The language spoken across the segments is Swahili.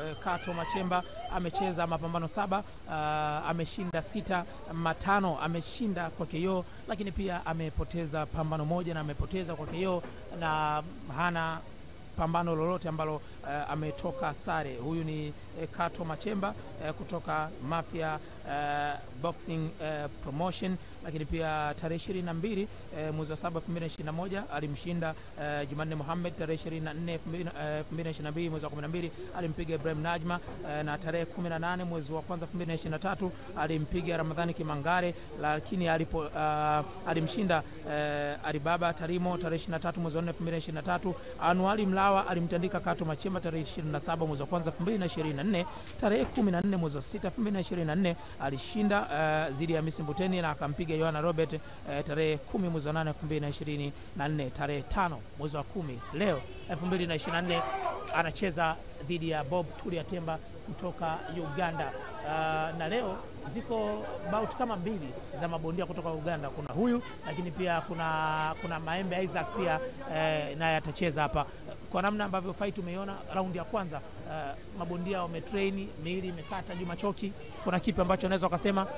eh, Kato Machemba amecheza mapambano saba, ah, ameshinda sita, matano ameshinda kwa KO, lakini pia amepoteza pambano moja na amepoteza kwa KO na hana pambano lolote ambalo eh, ametoka sare. Huyu ni eh, Kato Machemba eh, kutoka Mafia eh, Boxing eh, Promotion, lakini pia tarehe ishirini na mbili eh, mwezi wa saba elfu mbili na ishirini na moja alimshinda eh, Jumanne Mohamed. Tarehe ishirini na nne elfu mbili na ishirini na mbili mwezi wa kumi na mbili alimpiga Ibrahim Najma eh, na tarehe kumi na nane mwezi wa kwanza elfu mbili na ishirini na tatu alimpiga Ramadhani Kimangare, lakini alipo ah, alimshinda eh, Alibaba Tarimo tarehe ishirini na tatu mwezi wa nne elfu mbili na ishirini na tatu Anuali Mlawa alimtandika Kato Machemba tarehe 27 mwezi wa kwanza 2024. Tarehe 14 mwezi wa 6 2024 alishinda uh, zidi ya Hamisi Mbuteni na akampiga Yohana Robert uh, tarehe 10 mwezi wa 8 2024. Tarehe 5 mwezi wa 10 leo 2024 anacheza dhidi ya Bob Tulia Temba kutoka Uganda. Uh, na leo ziko bout kama mbili za mabondia kutoka Uganda. Kuna huyu lakini pia kuna, kuna Maembe Isaac pia eh, naye atacheza hapa. Kwa namna ambavyo fight umeiona raundi ya kwanza eh, mabondia wametrain, miili imekata. Juma Choki, kuna kipi ambacho unaweza ukasema?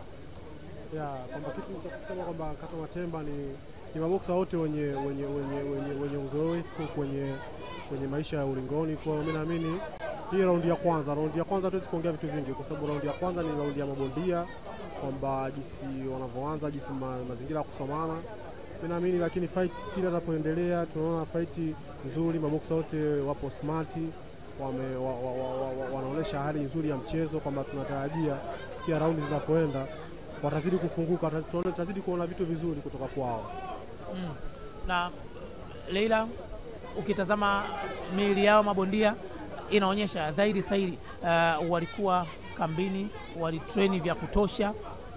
ya kwamba kitu cha kusema kwamba Kato Matemba ni, ni maboksa wote wenye, wenye, wenye, wenye, wenye uzoefu kwenye, kwenye maisha ya ulingoni. Kwa hiyo mimi naamini hii raundi ya kwanza, raundi ya kwanza hatuwezi kuongea vitu vingi, kwa sababu raundi ya kwanza ni raundi ya mabondia, kwamba jinsi wanavyoanza, jinsi ma, mazingira ya kusomana mimi naamini, lakini fight kila inapoendelea tunaona fight nzuri, maboksa wote wapo smart, wame, wa, wa, wa, wa, wa, wanaonyesha hali nzuri ya mchezo, kwamba tunatarajia kila raundi zinapoenda watazidi kufunguka, tunaona- tutazidi kuona vitu vizuri kutoka kwao. Mm. Na Leila, ukitazama miili yao mabondia inaonyesha dhahiri sahiri uh, walikuwa kambini, walitreni vya kutosha,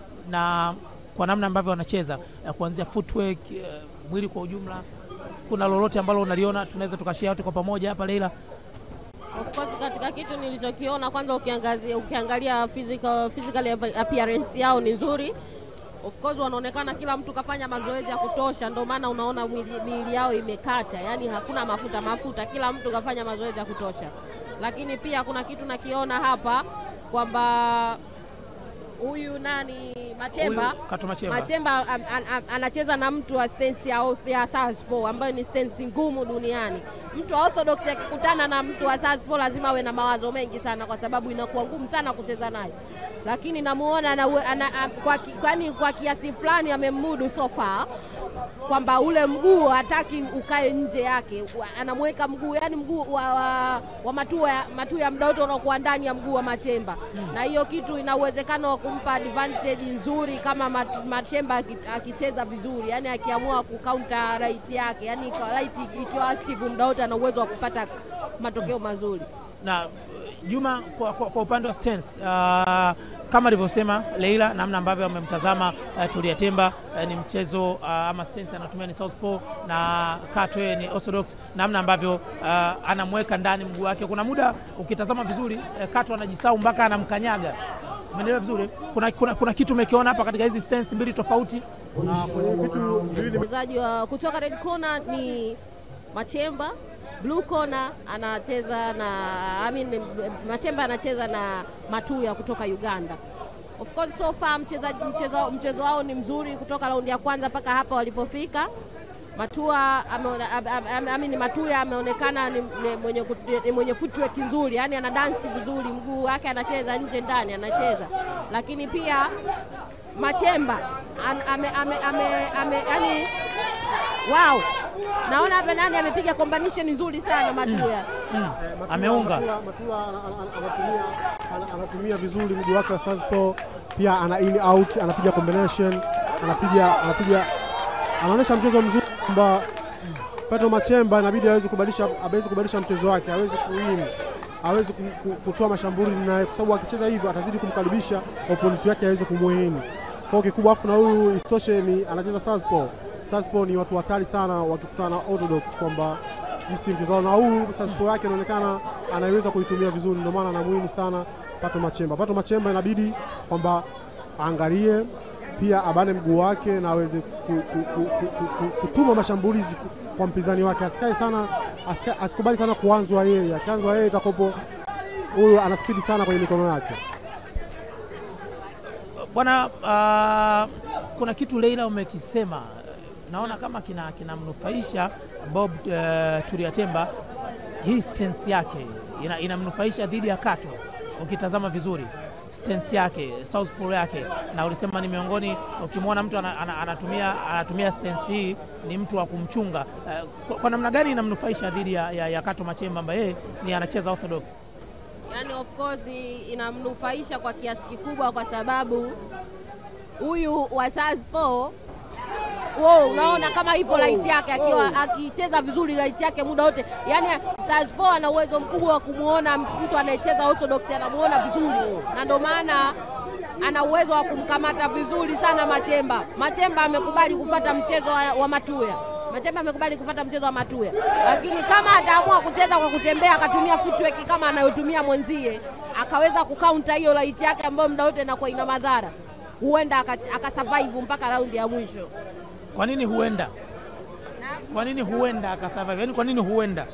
na kwa namna ambavyo wanacheza uh, kuanzia footwork uh, mwili kwa ujumla, kuna lolote ambalo unaliona tunaweza tukashare wote kwa pamoja hapa Leila? Of course katika kitu nilichokiona kwanza, ukiangazia ukiangalia physical, physical appearance yao ni nzuri. Of course wanaonekana kila mtu kafanya mazoezi ya kutosha, ndio maana unaona miili miili yao imekata, yaani hakuna mafuta mafuta, kila mtu kafanya mazoezi ya kutosha. Lakini pia kuna kitu nakiona hapa kwamba huyu nani Machemba Huyu Kato Machemba. Machemba am- an- an- anacheza na mtu wa stance ya, orth- ya Southpaw ambayo ni stance ngumu duniani. Mtu wa orthodox akikutana na mtu wa Southpaw lazima awe na mawazo mengi sana, kwa sababu inakuwa ngumu sana kucheza naye, lakini namuona ana, ana, a- kwa, ki- kwani kwa kiasi fulani amemudu so far kwamba ule mguu hataki ukae nje yake, Wa- anamweka mguu yani mguu wa, wa, wa matua ya, matua ya muda wote unakuwa ndani ya mguu wa Machemba na hiyo kitu ina uwezekano wa kumpa advantage nzuri kama Mat- Machemba aki- akicheza vizuri, yani akiamua kucounter right yake, yani ika- right ikiwa active muda wote ana uwezo wa kupata matokeo mazuri. na uh, Juma kwa, kwa, kwa upande wa stance uh, kama alivyosema Leila, namna ambavyo amemtazama uh, Tulia Temba uh, ni mchezo uh, ama stance anatumia ni southpaw na Kato yeye ni orthodox, namna ambavyo uh, anamweka ndani mguu wake. Kuna muda ukitazama vizuri uh, Kato anajisau mpaka anamkanyaga. Umeelewa vizuri? Kuna, kuna, kuna kitu umekiona hapa katika hizi stance mbili tofauti. Na kwenye vitu viwili Mchezaji wa kutoka red corner ni Machemba, blue corner anacheza na I mean, Machemba anacheza na Matuya kutoka Uganda. Of course so far mchezaji mchezo, mchezo wao ni mzuri kutoka raundi ya kwanza mpaka hapa walipofika. Matua ameona- am- am- am- I mean, Matuya ameonekana ni, ni mwenye, kut- ni mwenye footwork nzuri, yani ana dansi vizuri, mguu wake anacheza nje ndani anacheza, lakini pia Machemba an, ame, ame, ame, ame, yani, wow, naona hapa nani amepiga combination nzuri sana Matuya Mm. Matula- Ameunga Matula- Matula ana- ana- anatumia ana- anatumia vizuri mguu wake wa southpaw, pia ana in out, anapiga combination, anapiga anapiga anaonyesha mchezo mzuri kwamba Petro Machemba inabidi aweze kubadilisha aweze kubadilisha mchezo wake, aweze kuwin aweze ku- ku- kutoa mashambuli naye, kwa sababu akicheza hivyo atazidi kumkaribisha opponent wake aweze kumwini. Kwa hiyo kikubwa, afu na huyu isitoshe ni anacheza southpaw. Southpaw ni watu hatari sana wakikutana na orthodox, kwamba jinsi mchezo wao na huu southpaw yake inaonekana anaiweza kuitumia vizuri, ndio maana anamuhini sana Pato Machemba. Pato Machemba inabidi kwamba aangalie pia abane mguu wake na aweze ku, ku, ku, ku, ku, ku, kutuma mashambulizi ku- kwa mpinzani wake, asikae sana asika, asikubali sana kuanzwa yeye. Akianzwa yeye itakopo huyu ana spidi sana kwenye mikono yake. Bwana, uh, kuna kitu Leila umekisema, naona kama kina kinamnufaisha Bob uh, Turiatemba. Hii stance yake ina, inamnufaisha dhidi ya Kato. Ukitazama vizuri stance yake southpaw yake, na ulisema ni miongoni, ukimwona mtu ana, ana, anatumia, anatumia stance hii ni mtu wa kumchunga. Uh, kwa, kwa namna gani inamnufaisha dhidi ya, ya, ya Kato Machemba ambaye yeye ni anacheza orthodox? Yani of course inamnufaisha kwa kiasi kikubwa, kwa sababu huyu wa Southpaw Wow, unaona kama hivyo light yake akiwa akicheza vizuri light yake muda wote, yani Southpaw ana uwezo mkubwa wa kumuona mtu anayecheza orthodox, anamuona vizuri, na ndio maana ana uwezo wa kumkamata vizuri sana Machemba. Machemba amekubali kufata mchezo wa, wa Matuya. Machemba amekubali kufata mchezo wa Matuya, lakini kama ataamua kucheza kwa kutembea akatumia footwork kama anayotumia mwenzie, akaweza kukaunta hiyo light yake ambayo muda wote inakuwa ina madhara, huenda akasurvive mpaka raundi ya mwisho. Kwa nini huenda? Kwa nini huenda akasurvive? Yaani kwa nini huenda?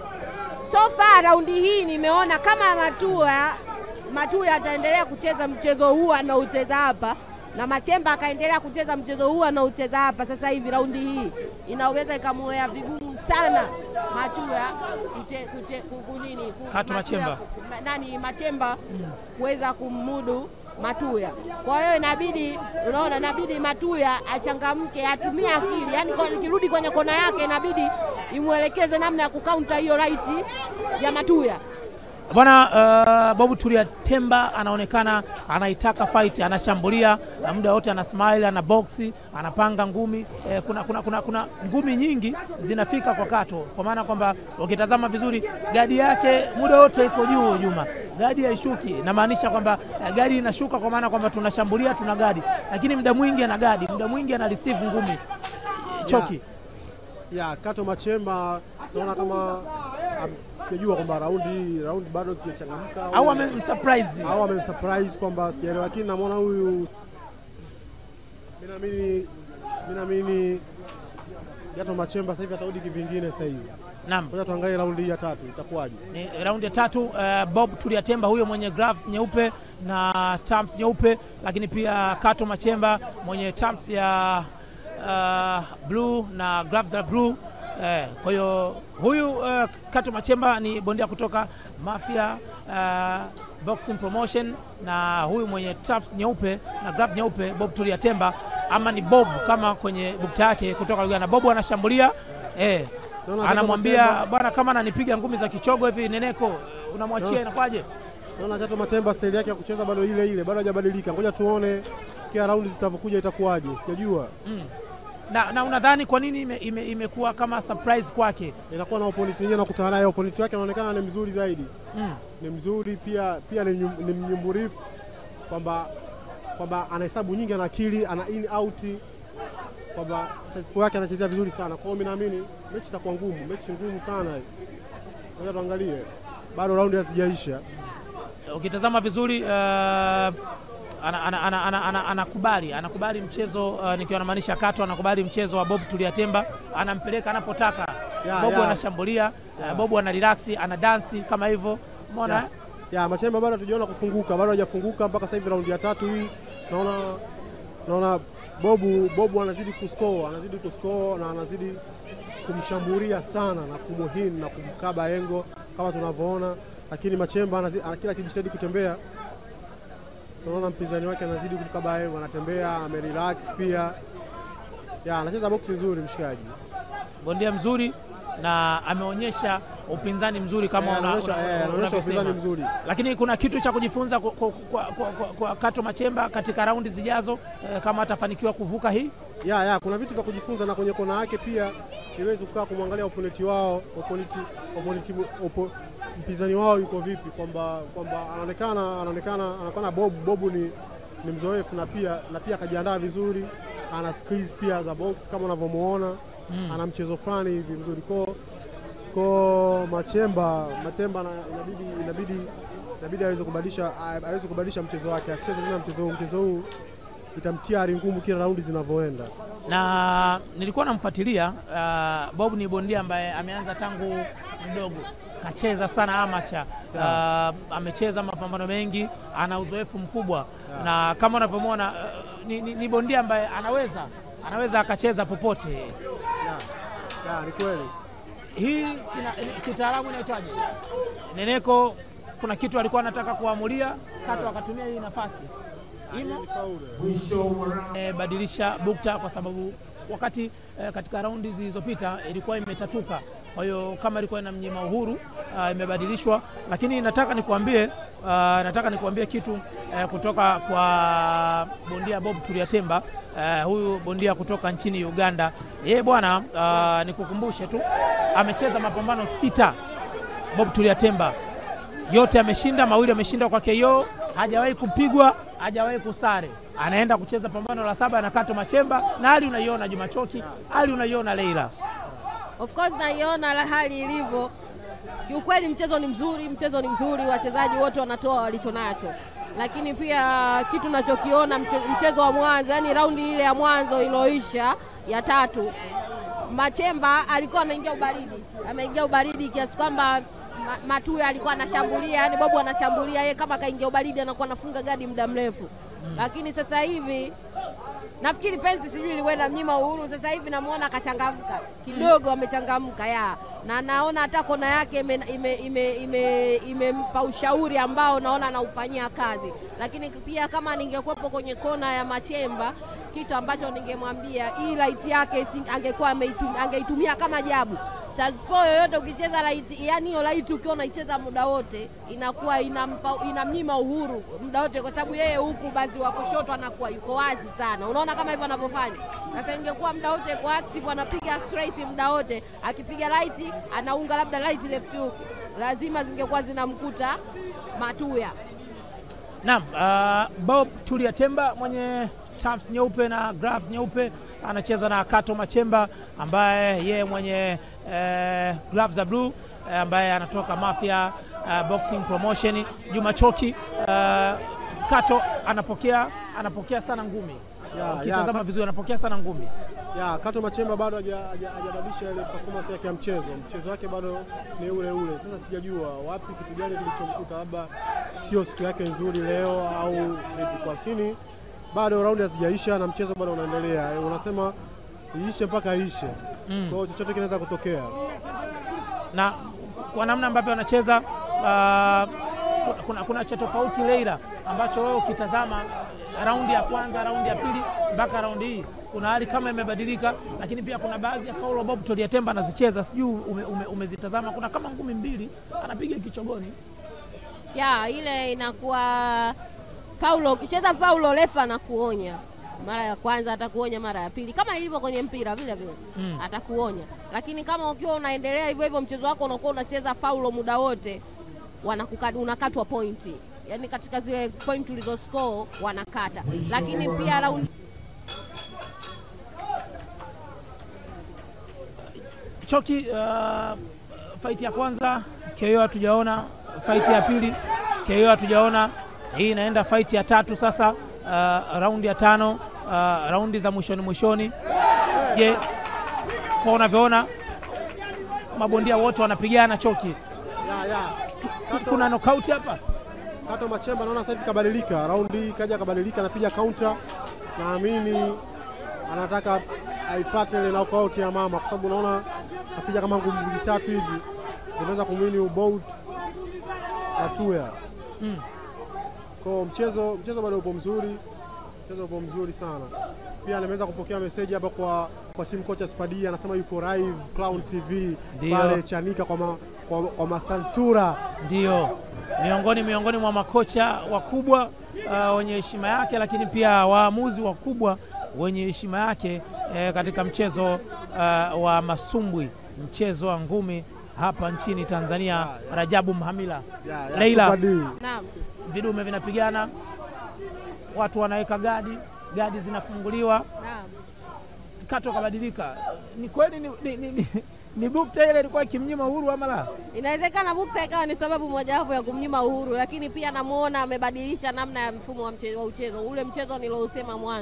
So far raundi hii nimeona kama Matuya Matuya ataendelea kucheza mchezo huu anaocheza hapa na Machemba akaendelea kucheza mchezo huu anaocheza hapa sasa hivi, raundi hii inaweza ikamuwea vigumu sana Matuya kuche, kuche, kunini Kato Machemba nani Machemba kuweza kummudu Matuya. Kwa hiyo inabidi, unaona, inabidi Matuya achangamke, atumie akili, yaani ikirudi kwenye kona yake inabidi imwelekeze namna ya kukaunta hiyo right ya Matuya. Bwana uh, Bob Turiatemba anaonekana anaitaka fight, anashambulia muda wote, ana smile, ana boxi, anapanga ngumi eh, kuna, kuna, kuna, kuna ngumi nyingi zinafika kwa Kato, kwa maana kwamba ukitazama vizuri gadi yake muda wote iko juu. Juma gadi haishuki, namaanisha kwamba eh, gadi inashuka kwa maana kwamba tunashambulia, tuna gadi, lakini muda mwingi ana gadi, muda mwingi ana receive ngumi choki ya, ya Kato Machemba naona kama sijajua kwamba raundi hii raundi bado kijachangamka au amemsurprise au amemsurprise kwamba sijaelewa, lakini namwona huyu, mimi naamini mimi naamini Kato Machemba sasa hivi atarudi kivingine sasa hivi. Naam, Ngoja tuangalie raundi hii ya tatu itakuwaje. ni raundi ya tatu. Uh, Bob Turiatemba huyo mwenye gloves nyeupe na terms nyeupe, lakini pia Kato Machemba mwenye terms ya uh, blue na gloves za blue. Eh, kwa hiyo huyu uh, Kato Machemba ni bondia kutoka Mafia uh, Boxing Promotion, na huyu mwenye terms nyeupe na glove nyeupe Bob Turiatemba, ama ni Bob kama kwenye bukta yake kutoka Uganda. Bob anashambulia eh, Naona Kato anamwambia Machemba- bwana, kama ananipiga ngumi za kichogo hivi Neneko, unamwachia No. inakwaje? Naona Kato Machemba staili yake ya kucheza bado ile ile, bado hajabadilika. Ngoja tuone kila raundi zitavyokuja itakuwaje, sijajua. Mm. Na, na unadhani kwa nini ime- ime- imekuwa kama surprise kwake? Inakuwa na opponent nyingine nakutana naye, opponent wake anaonekana ni mzuri zaidi, Mm. ni mzuri pia pia ni mnyum- ni mnyumburifu kwamba kwamba anahesabu nyingi, ana akili, ana in out, kwamba size yake anachezea vizuri sana. Kwa hiyo mimi naamini mechi itakuwa ngumu, mechi ngumu sana hii. Ngoja tuangalie, bado raundi hazijaisha. Ukitazama vizuri uh, ana- ana- ana- ana- ana- anakubali anakubali mchezo uh, nikiwa namaanisha Kato anakubali mchezo wa Bob Tuliatemba, anampeleka anapotaka. Ya, Bob ya. anashambulia uh, Bob ana relax, ana dansi kama hivyo, umeona ya, eh? ya Machemba bado hatujaona kufunguka, bado hajafunguka mpaka sasa hivi raundi ya tatu hii. Naona naona Bobu Bobu anazidi kuscore, anazidi kuscore na anazidi kumshambulia sana na kumuhini na kumkaba engo kama tunavyoona, lakini Machemba anazi- ana- kila akijitahidi kutembea, tunaona mpinzani wake anazidi kumkaba engo, anatembea amerelax pia, ya anacheza boksi nzuri mshikaji. bondia mzuri na ameonyesha upinzani mzuri kama Eh, una- anaonyesha una- eh, anaonyesha unavyosema. upinzani mzuri. lakini kuna kitu cha kujifunza kwa, kwa, kwa, kwa, kwa, kwa Kato Machemba katika raundi zijazo eh, kama atafanikiwa kuvuka hii. ya ya kuna vitu vya kujifunza na kwenye kona yake pia niwezi kukaa kumwangalia oponenti wao oponenti, oponenti, opo, mpinzani wao yuko vipi, kwamba kwamba anaonekana anaonekana anaonekana Bob Bobu ni, ni mzoefu na pia na pia akajiandaa vizuri, ana skills pia za box kama unavyomuona Mm. ana mchezo fulani hivi mzuri ko ko Machemba Machemba na- inabidi inabidi inabidi aweze kubadilisha aweze kubadilisha mchezo wake, akicheza tena mchezo huu mchezo huu itamtia hali ngumu kila raundi zinavyoenda. na nilikuwa namfuatilia uh, Bob ni bondia ambaye ameanza tangu mdogo, kacheza sana amacha uh, amecheza mapambano mengi, ana uzoefu mkubwa na kama unavyomwona uh, ni, ni, ni bondia ambaye anaweza anaweza akacheza popote. Ya, ya, ni kweli. Hii ina, kitaalamu inaitwaje? Neneko kuna kitu alikuwa anataka kuamulia, Kato akatumia hii nafasi Imo e, badilisha bukta kwa sababu wakati e, katika raundi zilizopita ilikuwa imetatuka. Kwa hiyo kama ilikuwa inamnyima uhuru ah, imebadilishwa, lakini nataka nikuambie ah, nataka nikuambie kitu eh, kutoka kwa bondia Bob Turiatemba eh, huyu bondia kutoka nchini Uganda. Yeye bwana, ah, nikukumbushe tu amecheza mapambano sita Bob Turiatemba yote ameshinda, mawili ameshinda kwa KO, hajawahi kupigwa, hajawahi kusare. Anaenda kucheza pambano la saba na Kato Machemba, na hali unaiona Juma Choki, hali unaiona Leila. Of course naiona la- hali ilivyo. Kiukweli mchezo ni mzuri, mchezo ni mzuri, wachezaji wote wanatoa walicho nacho, lakini pia kitu nachokiona mche, mchezo wa mwanzo, yani raundi ile ya mwanzo iliyoisha ya tatu, Machemba alikuwa ameingia ubaridi, ameingia ubaridi kiasi kwamba Ma- Matuya alikuwa anashambulia, yani Bobu anashambulia, yeye kama kaingia ubaridi anakuwa anafunga gadi muda mrefu, lakini sasa hivi nafikiri pensi sijui ilikwenda mnyima uhuru. Sasa hivi namuona akachangamka kidogo, amechangamka ya na naona hata kona yake imempa ime, ime, ime, imempa ushauri ambao naona anaufanyia kazi, lakini pia kama ningekuwepo kwenye kona ya Machemba, kitu ambacho ningemwambia hii light yake si- angekuwa ameitum- angeitumia kama jabu Saspo yoyote ukicheza light, yani hiyo light ukiwa unaicheza muda wote inakuwa inampa inamnyima uhuru muda wote, kwa sababu yeye huku basi wa kushoto anakuwa yuko wazi sana. Unaona kama hivyo anavyofanya sasa. Ingekuwa muda wote yuko active, anapiga straight muda wote, akipiga light anaunga labda light left hook, lazima zingekuwa zinamkuta Matuya. Naam, uh, Bob Tulia Temba mwenye tabs nyeupe na gloves nyeupe anacheza na Kato Machemba ambaye yeye mwenye eh, gloves za blue eh, ambaye anatoka Mafia eh, Boxing Promotion. Juma Choki eh, Kato anapokea anapokea sana ngumi. Ya, Ukitazama ya, vizuri anapokea sana ngumi. ya Kato Machemba bado haja- haja- hajabadilisha ile performance yake ya mchezo. Mchezo wake bado ni ule ule. Sasa sijajua wapi, kitu gani kilichomkuta, labda sio siku yake nzuri leo au vipi, lakini bado raundi hazijaisha na mchezo bado unaendelea. Eh, Unasema iishe mpaka iishe, Mm. kwa hiyo chochote kinaweza kutokea. na kwa namna ambavyo wanacheza uh, kuna, kuna cha tofauti Leila, ambacho wewe ukitazama raundi ya kwanza, raundi ya pili mpaka raundi hii kuna hali kama imebadilika, lakini pia kuna baadhi ya paulo Bob Toliatemba anazicheza, sijui ume, ume, umezitazama. Kuna kama ngumi mbili anapiga kichogoni. ya ile inakuwa faulo. Ukicheza faulo, refa anakuonya mara ya kwanza, atakuonya mara ya pili, kama ilivyo kwenye mpira vile vile Mm. atakuonya. Lakini kama ukiwa unaendelea hivyo hivyo mchezo wako unakuwa unacheza faulo muda wote, wanakuka- unakatwa pointi, yaani katika zile pointi ulizoscore wanakata. Lakini pia raundi Choki, uh, faiti ya kwanza KO hatujaona, faiti ya pili KO hatujaona. Hii inaenda faiti ya tatu sasa, uh, raundi ya tano, uh, raundi za mwishoni mwishoni. Je, kwa unavyoona mabondia wote wanapigana Choki, Ya, ya. Kato, kuna knockout hapa. Kato Machemba naona sasa hivi kabadilika, raundi hii kaja kabadilika, anapiga counter. Naamini anataka aipate ile knockout ya mama, kwa sababu unaona apiga kama ngumi mbili tatu hivi zinaweza kumwini ubout Matuya. Mm. Kwa hiyo mchezo mchezo bado upo mzuri, mchezo upo mzuri sana. Pia nimeweza kupokea meseji hapa kwa kwa team kocha Spadia, anasema yuko live Clown TV Ndio. pale Chanika kwa, ma, kwa, kwa Masantura Ndio miongoni miongoni mwa makocha wakubwa uh, wenye heshima yake, lakini pia waamuzi wakubwa wenye heshima yake eh, katika mchezo uh, wa masumbwi, mchezo wa ngumi hapa nchini Tanzania. Rajabu Mhamila, ya, ya, Leila. Super D. naam vidume vinapigana, watu wanaweka gadi, gadi zinafunguliwa, naam Kato kabadilika. Ni kweli ni, ni, ni, ni, ni bukta ile ilikuwa ikimnyima uhuru ama la? Inawezekana bukta ikawa ni sababu mojawapo ya kumnyima uhuru, lakini pia namuona amebadilisha namna ya mfumo wa, mche, wa uchezo. Ule mchezo nilousema mwanzo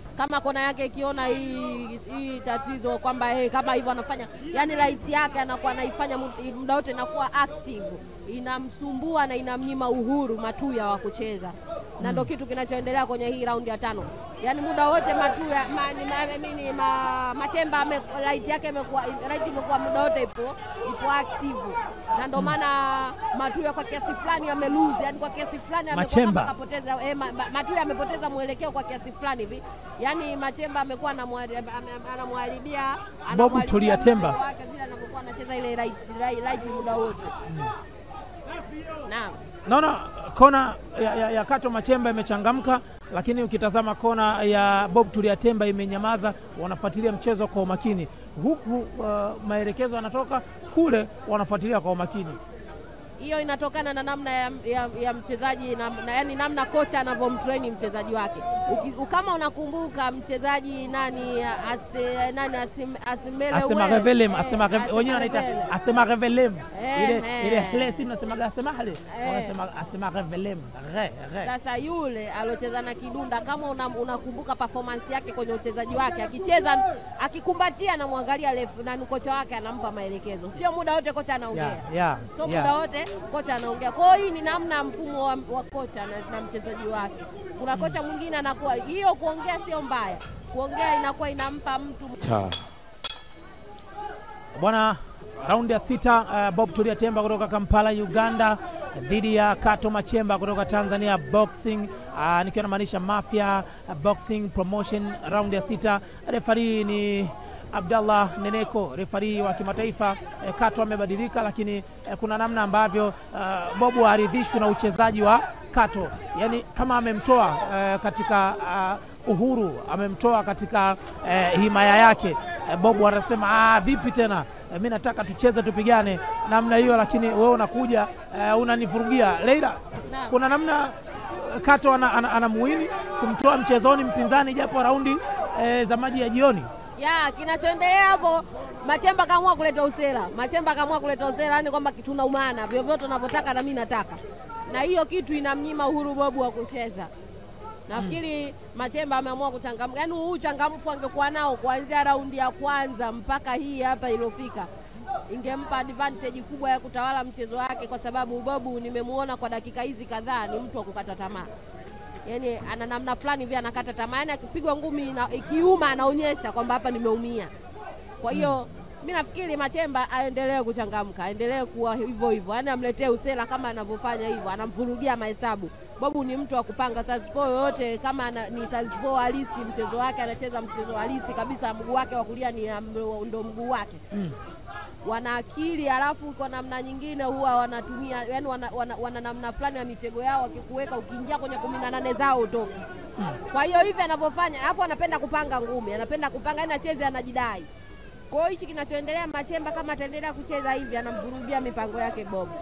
kama kona yake ikiona hii hii tatizo kwamba hey, kama hivyo anafanya yani right yake anakuwa anaifanya mu- muda wote inakuwa active, inamsumbua na inamnyima uhuru Matuya wa kucheza na ndo kitu kinachoendelea kwenye hii raundi ya tano. Yaani muda wote Matuya ma, ni, ma, mini, ma, Machemba ame, right yake imekuwa right imekuwa muda wote ipo ipo active na ndo maana Matuya kwa kiasi fulani ame lose, yani kwa kiasi fulani amekuwa Machemba. kama kapoteza eh, ma, ma, Matuya amepoteza mwelekeo kwa kiasi fulani hivi, yaani Machemba amekuwa anamwari- ame- ame- anamharibia anamharibia Tulia Temba. mchezo wake vile anavyokuwa anacheza ile right, right, right muda wote naam. Naona kona ya, ya, ya Kato Machemba imechangamka, lakini ukitazama kona ya Bob Tulia Temba imenyamaza. Wanafuatilia mchezo kwa umakini, huku uh, maelekezo yanatoka kule, wanafuatilia kwa umakini. hiyo inatokana na namna ya, ya, ya mchezaji na, na, yani namna kocha anavyomtrain mchezaji wake. Uki, kama unakumbuka mchezaji nani ase, nani asim, asimele Asema Well, revelem, eh, asema rev- Asema wenyewe wanaita Revelem. asema revelem, Eh, ile eh. ile hle, si mnasemaga asema hale, Eh. wanasema asema revelem, re re Sasa yule aliocheza na Kidunda, kama una- unakumbuka performance yake kwenye uchezaji wake, akicheza akikumbatia, anamwangalia refu na kocha wake anampa maelekezo, sio muda wote kocha anaongea yeah, yeah, so muda yeah. wote kocha anaongea. Kwa hiyo hii ni namna ya mfumo wa, wa kocha na, na mchezaji wake. Kuna kocha mwingine anakuwa hiyo, kuongea sio mbaya, kuongea inakuwa inampa mtu Bwana, raundi ya sita uh, Bob Tulia Temba kutoka Kampala Uganda dhidi ya Kato Machemba kutoka Tanzania Boxing uh, nikiwa namaanisha Mafia uh, Boxing Promotion. Raundi ya sita, refari ni Abdallah Neneko, refari wa kimataifa. Eh, Kato amebadilika, lakini eh, kuna namna ambavyo uh, Bobu haridhishwi na uchezaji wa Kato, yaani kama amemtoa eh, katika uh, uhuru, amemtoa katika eh, himaya yake. Eh, Bobu anasema ah, vipi tena eh, mi nataka tucheze tupigane namna hiyo, lakini wewe unakuja eh, unanivurugia. Leila, Naam. kuna namna eh, Kato ana, ana, anamuini kumtoa mchezoni mpinzani japo raundi eh, za maji ya jioni. ya kinachoendelea hapo. Machemba kaamua kuleta usela, Machemba kaamua kuleta usela, yani kwamba tunaumana vyovyote unavyotaka na mimi nataka, na hiyo kitu inamnyima uhuru Bobu wa kucheza. Nafikiri Machemba ameamua kuchangamka, yaani huu uchangamfu angekuwa nao kuanzia raundi ya kwanza mpaka hii hapa iliyofika, ingempa advantage kubwa ya kutawala mchezo wake, kwa sababu Bobu nimemuona kwa dakika hizi kadhaa ni mtu wa kukata tamaa yani ana namna fulani vile anakata tamaa, yani akipigwa ngumi na ikiuma anaonyesha kwamba hapa nimeumia. Kwa hiyo mi nafikiri Machemba aendelee kuchangamka, aendelee kuwa hivyo hivyo, yani amletee usela kama anavyofanya hivyo, anamvurugia mahesabu. Bobu ni mtu wa kupanga saspo yoyote, kama ana, ni saspo halisi mchezo wake, anacheza mchezo halisi kabisa, mguu wake wa kulia ni ndo mguu wake Mm. wana akili halafu kwa namna nyingine huwa wanatumia yani wana, wana, wana namna fulani ya mitego yao, wakikuweka ukiingia kwenye kumi na nane zao utoki. Kwa hiyo hivi anavyofanya, alafu anapenda kupanga ngumi, anapenda kupanga, yani acheze, anajidai. Kwa hiyo hichi kinachoendelea Machemba, kama ataendelea kucheza hivi, anamvurugia mipango yake Bobu.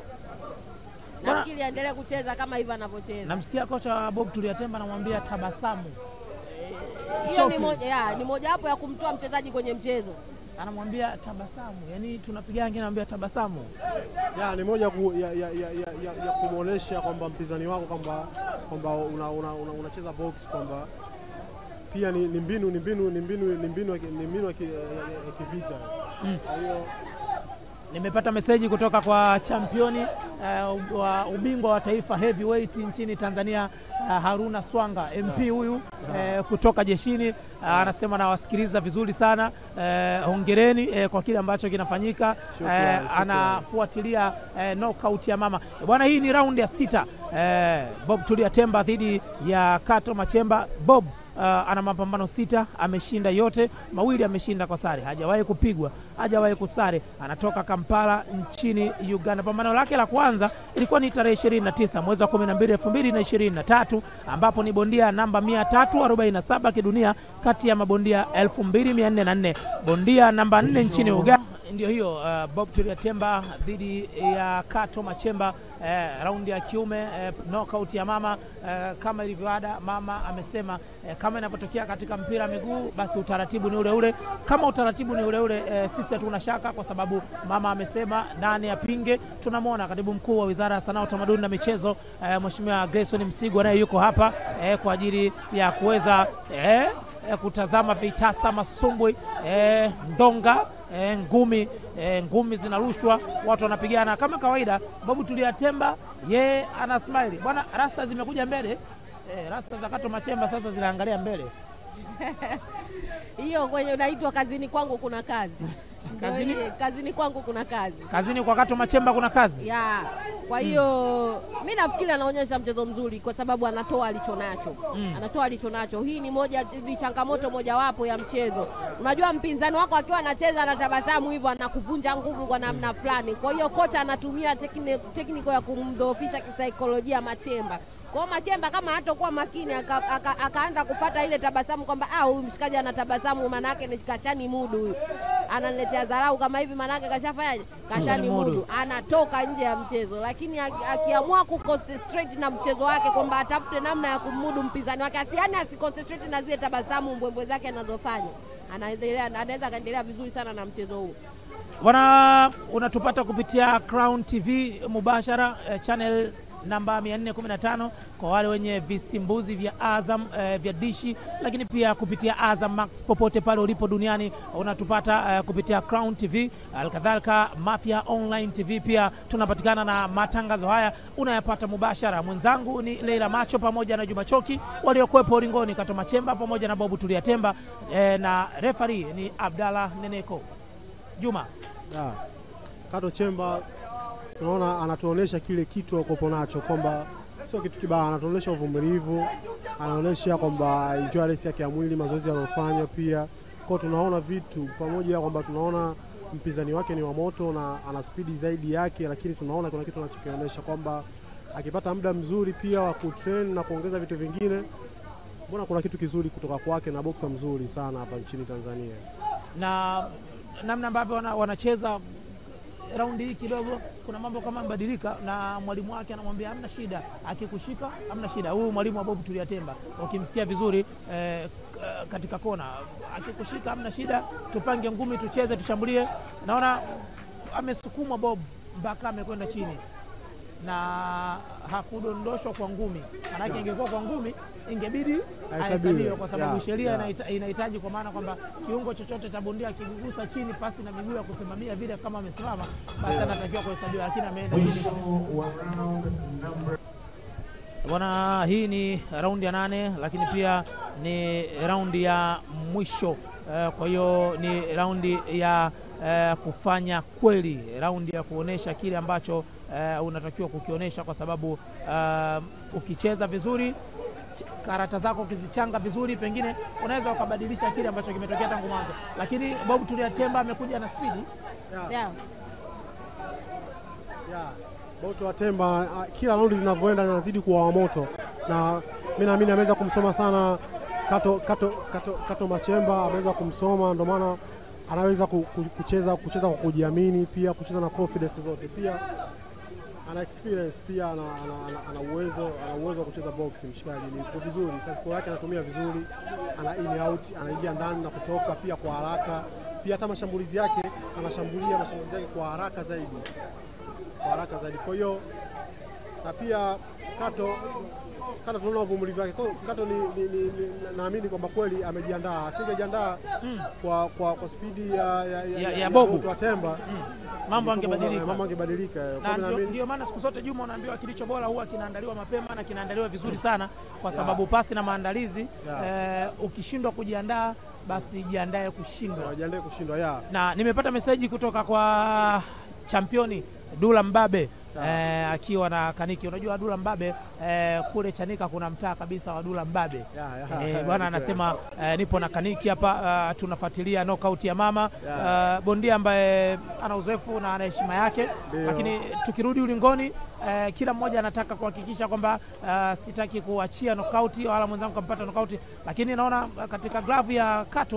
Bwana- Nafikiri aendelee kucheza kama hivi anavyocheza. Namsikia kocha wa Bob Tulia Temba anamwambia tabasamu, Hiyo ni choki. moja ya, ni mojawapo ya kumtoa mchezaji kwenye mchezo. anamwambia tabasamu, yani tunapigana, ngine anamwambia tabasamu. ya ni moja ku, ya, ya, ya, ya, ya, ya kumwonyesha kwamba mpinzani wako kwamba kwamba unacheza una, una, unacheza box kwamba pia ni, ni mbinu ni mbinu ni mbinu ni mbinu ya ki- ni mbinu ya ki- ya- ya- ya kivita. Mm. Kwa hiyo Nimepata meseji kutoka kwa championi uh, wa ubingwa wa taifa heavyweight nchini Tanzania uh, Haruna Swanga MP huyu uh, kutoka jeshini uh, anasema nawasikiliza vizuri sana uh, hongereni uh, kwa kile ambacho kinafanyika Shukrani, uh, anafuatilia uh, knockout ya mama bwana. Hii ni raundi ya sita uh, Bob Tulia Temba dhidi ya Kato Machemba. Bob Uh, ana mapambano sita, ameshinda yote mawili, ameshinda kwa sare, hajawahi kupigwa, hajawahi kusare. Anatoka Kampala nchini Uganda. Pambano lake la kwanza ilikuwa ni tarehe 29 mwezi wa 12 2023, ambapo ni bondia namba 347 kidunia kati ya mabondia 2404 bondia namba 4 nchini Uganda. ndio hiyo uh, Bob Tulia Temba dhidi ya Kato Machemba eh, raundi ya kiume eh, knockout ya mama eh, kama ilivyoada, mama amesema eh, kama inavyotokea katika mpira wa miguu basi utaratibu ni ule ule. Kama utaratibu ni ule ule eh, sisi hatuna shaka, kwa sababu mama amesema nani apinge. Tunamwona katibu mkuu wa Wizara ya Sanaa, Utamaduni na Michezo eh, Mheshimiwa Grayson Msigwa naye yuko hapa eh, kwa ajili ya kuweza eh, eh, kutazama vitasa, masumbwi, eh, ndonga eh, ngumi eh, ngumi zinarushwa, watu wanapigana kama kawaida. Babu Tulia Temba yeye ana smile bwana, rasta zimekuja mbele eh, rasta za Kato Machemba sasa zinaangalia mbele. hiyo kwenye unaitwa kazini kwangu kuna kazi Ndio Kazini? hiyo, kazini kwangu kuna kazi Kazini kwa Kato Machemba kuna kazi ya kwa hiyo mi nafikiri anaonyesha mchezo mzuri kwa sababu anatoa alicho nacho Mm. anatoa alicho nacho. Hii ni moja ni changamoto mojawapo ya mchezo. Unajua mpinzani wako akiwa anacheza anatabasamu hivyo anakuvunja nguvu kwa namna fulani, kwa hiyo kocha anatumia tekni- tekniko ya kumdhoofisha kisaikolojia Machemba. Kwa hiyo Machemba kama hatakuwa makini aka- aka- akaanza kufata ile tabasamu kwamba ah, huyu mshikaji anatabasamu, manake ni kashani mudu huyu ananiletea dharau kama hivi, manake kashafanyaje, kashani Kashani mudu. mudu anatoka nje ya mchezo, lakini aki- akiamua kuconcentrate na mchezo wake kwamba atafute namna ya kumudu mpinzani wake, asiani asiconcentrate na zile tabasamu mbwembwe zake anazofanya, anaendelea anaweza akaendelea vizuri sana na mchezo huu. Bwana, unatupata kupitia Crown TV mubashara eh, channel namba 415 kwa wale wenye visimbuzi vya Azam eh, vya dishi, lakini pia kupitia Azam Max popote pale ulipo duniani unatupata eh, kupitia Crown TV, alkadhalika Mafia Online TV. Pia tunapatikana na matangazo haya unayapata mubashara. Mwenzangu ni Leila Macho pamoja na Juma Choki waliokuwepo ulingoni, Kato Machemba pamoja na Bobu Tulia Temba eh, na refari ni Abdalla Neneko. Juma Ya. Kato Chemba tunaona anatuonesha kile kitu akopo nacho kwamba sio kitu kibaya, anatuonesha uvumilivu, anaonesha kwamba endurance yake ya mwili, mazoezi anayofanya pia kwao, tunaona vitu pamoja kwamba tunaona mpinzani wake ni wa moto na ana spidi zaidi yake, lakini tunaona kuna kitu anachokionyesha kwamba akipata muda mzuri pia wa kutrain na kuongeza vitu vingine, mbona kuna kitu kizuri kutoka kwake na boksa mzuri sana hapa nchini Tanzania. na namna ambavyo wana, wanacheza raundi hii kidogo kuna mambo kama mbadilika, na mwalimu wake anamwambia hamna shida, akikushika hamna shida. Huyu mwalimu wa Bob Tulia Temba ukimsikia vizuri eh, k- katika kona, akikushika hamna shida, tupange ngumi, tucheze, tushambulie. Naona amesukumwa Bob mpaka amekwenda chini na hakudondoshwa kwa ngumi, manake ingekuwa kwa ngumi ingebidi Ahesabiwe. ahesabiwe kwa sababu Yeah, sheria yeah. inaita- inahitaji kwa maana kwamba kiungo chochote cha bondia akigusa chini pasi na miguu ya kusimamia vile kama amesimama, basi anatakiwa kuhesabiwa, lakini ameenda chini. Bwana, hii ni raundi ya nane, lakini pia ni raundi ya mwisho eh, kwa hiyo ni raundi ya eh, kufanya kweli, raundi ya kuonesha kile ambacho eh, unatakiwa kukionyesha, kwa sababu eh, ukicheza vizuri ch- karata zako ukizichanga vizuri, pengine unaweza ukabadilisha kile ambacho kimetokea tangu mwanzo, lakini Bob Tulia Temba amekuja na spidi Yeah. Yeah. Yeah. Boto wa Temba ah, kila raundi zinavyoenda zinazidi kuwa wa moto, na mi naamini ameweza kumsoma sana Kato, Kato, Kato, Kato Machemba ameweza kumsoma, ndio maana anaweza ku- ku- kucheza kucheza kwa kujiamini, pia kucheza na confidence zote, pia ana experience pia ana, ana, ana, ana uwezo ana uwezo wa kucheza box. Mshikaji ni yuko vizuri, sasa yake anatumia vizuri, ana in out, anaingia ndani na kutoka pia kwa haraka, pia hata mashambulizi yake anashambulia mashambulizi yake kwa haraka zaidi kwa haraka zaidi. Kwa hiyo na pia Kato Kato tunaona uvumilivu wake. Kwa hiyo Kato ni, ni, ni, ni, naamini kwamba kweli amejiandaa, asingejiandaa kwa, kwa, kwa spidi ya, ya, Ya- ya Bobu. Bobu wa Temba mambo mambo angebadilika. angebadilika. Kwa na hiyo ndio, naamini ndio maana siku zote Juma unaambiwa kilicho bora huwa kinaandaliwa mapema na kinaandaliwa vizuri sana, kwa sababu pasi na maandalizi eh, ukishindwa kujiandaa basi jiandae kushindwa. wajiandae kushindwa ya Na nimepata meseji kutoka kwa championi Dula Mbabe eh, akiwa na Kaniki. Unajua Dula Mbabe eh, kule Chanika kuna mtaa kabisa wa Dula Mbabe ya, ya, Eh, ya, bwana ya, anasema eh, nipo na Kaniki hapa uh, tunafuatilia knockout ya mama Yeah. uh, bondia ambaye ana uzoefu na ana heshima yake, Ndio. lakini tukirudi ulingoni eh, kila mmoja anataka kuhakikisha kwamba uh, sitaki kuachia knockout wala mwenzangu kampata knockout, lakini naona uh, katika glavu ya Kato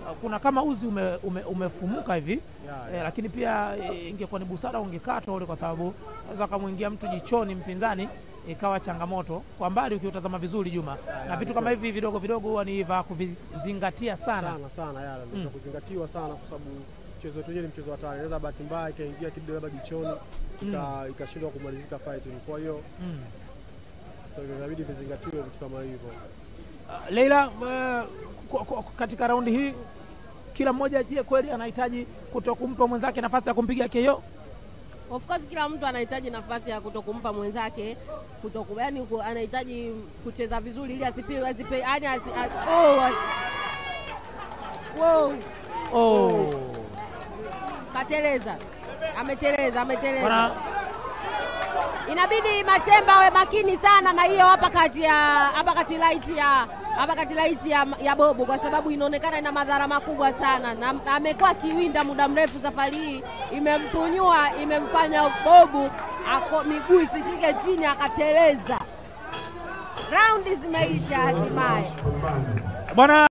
kuna kama uzi ume, ume, umefumuka hivi Yeah, eh, lakini pia eh, ingekuwa ni busara ungekatwa ule, kwa sababu unaweza akamwingia mtu jichoni mpinzani ikawa changamoto kwa mbali ukiutazama vizuri Juma, na yeah, vitu ni kama kweli. hivi vidogo vidogo huwa ni vya kuvizingatia sana. sana sana yale ndio cha kuzingatiwa sana, kwa sababu mchezo wetu wenyewe ni mchezo hatari. Inaweza bahati mbaya ikaingia kidogo labda jichoni ika- ikashindwa kumalizika fighting. Kwa hiyo Mm. so, inabidi vizingatiwe vitu kama hivyo. Uh, Leila, uh, kwa- kwa- katika raundi hii kila mmoja, je, kweli anahitaji kuto kumpa mwenzake nafasi ya kumpiga KO? Of course kila mtu anahitaji nafasi ya kutokumpa mwenzake kutoku, yani ku- anahitaji kucheza vizuri ili asipe asipe yani asi, asi, oh, asi, wow, Oh. kateleza, ameteleza, ameteleza. Bwana, Inabidi Machemba awe makini sana na hiyo hapa kati ya hapa kati light ya hapa kati light ya, ya Bobu kwa sababu inaonekana ina madhara makubwa sana, na amekuwa akiwinda muda mrefu. Safari hii imempunyua, imemfanya Bobu ako miguu isishike chini, akateleza. Raundi zimeisha hatimaye. bwana